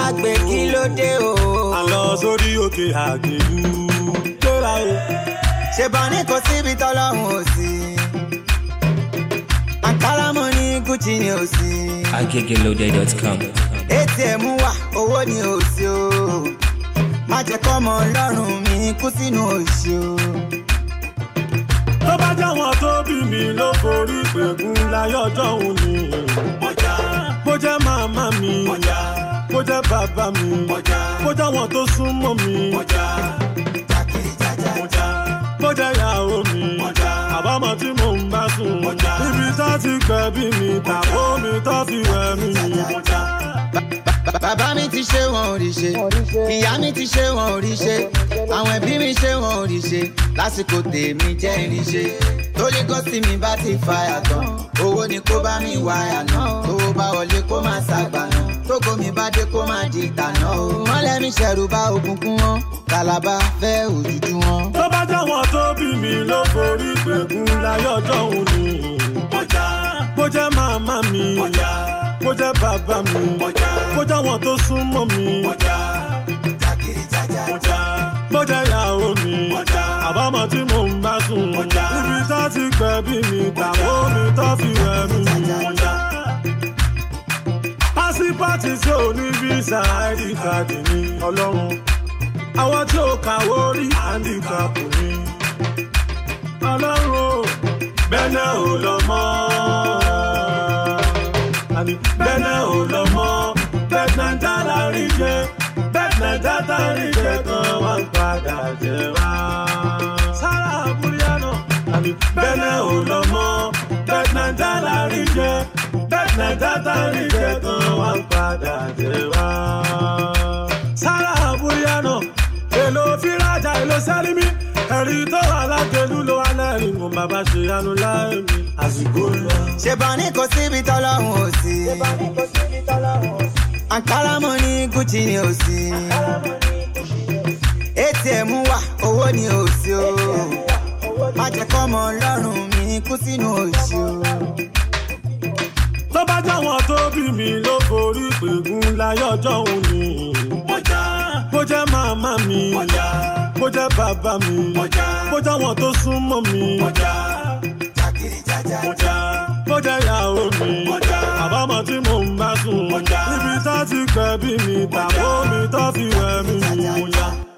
gbàgbé kí ló dé o. à ń lọ sórí òkè àgbèlú gbéra o. ṣèbọn ní kò síbi tọ́lọ́hún ò sí. àǹkárá mo ní gucci ni ò sí. agegelode.com. atm wà owó ni ò sí o. má jẹ́ kọ́mọ ọlọ́run mi kú sínú òṣì o. tó bá jẹ́ wọn tó bí mi ló forí gbẹ̀gùn láyọ̀jọ́ òun ni. bó jẹ́ màmá mi bó jẹ́ bàbá mi bó jẹ́ wọn tó súnmọ́ mi bó jẹ́ ìyàwó mi àbámọ̀ tí mò ń bá sùn ibi tó ti gbẹ̀bí mi tàbó mi tó fi wẹ̀ mí. bàbá mi ti ṣe wọn ò rí ṣe ìyá mi ti ṣe wọn ò rí ṣe àwọn ẹbí mi ṣe wọn ò rí ṣe lásìkò tèmi jẹ́ irin ṣe torí gọ́sì mi bá ti fa yàtọ̀ owó ni kó bá mi wá yànà owó bá wọlé kó má ṣàgbà náà tógo mi bá dé kó má di ìtànà o mọ́lẹ̀ mi ṣẹ̀rù bá òkùnkùn wọn kàlàbà fẹ́ òjújú wọn. tó bá jẹ́ wọn tó bí mi ló forí gbẹ̀gùn láyọ̀jọ́ òun ni. bó jẹ́ màmá mi bó jẹ́ bàbá mi bó jẹ́ wọn tó súnmọ́ mi bó jẹ́ ìyàwó mi àbámọ̀ tí mò ń bá sùn ibi tó ti gbẹ̀bí mi tàbó mi tó fi wẹ̀ mí. pásípàtì tí ò ní fíìsà id card ní ọlọ́run àwọn tí ò kàwó rí handicap ní ọlọ́run o bẹ́ẹ̀ ò lọ mọ́ àní bẹ́ẹ̀ ò lọ mọ́ bẹ́ẹ̀ náà dára rí jẹ́ bẹ́ẹ̀ náà dára rí jẹ́ kan wá ń padà jẹ́ wá. sára àbúrò náà àní bẹ́ẹ̀ ò lọ mọ́ bẹ́ẹ̀ náà dára rí jẹ́ bẹ́ẹ̀ náà dára rí jẹ́ kan wá ń padà jẹ́ wá. sára àbúrò náà èlò fírájà èlò sẹ́límì ẹ̀rí tó wà lájẹ̀lú ló wà lẹ́rìn mo bàbá ṣe yanu láì mi àsìkò lọ. ṣèbọn ní kò síbi tọ́lọ́hún ò sí. àǹkárá mo ní gucci ni ò sí. atm wà owó ni ò sí o. má jẹ́ kọ́mọ ọlọ́run mi kú sínú òṣì o. tó bá jẹ́ wọn tó bí mi ló forí gbẹ̀gùn láyọ̀jọ́ òun ni. bó jẹ́ màmá mi bó jẹ́ bàbá mi bó jẹ́ wọn tó súnmọ́ mi bó jẹ́ ìyàwó mi àbámọ̀ tí mò ń bá sùn ibi tó ti gbẹ̀bí mi tàbó mi tó fi wẹ̀ mí.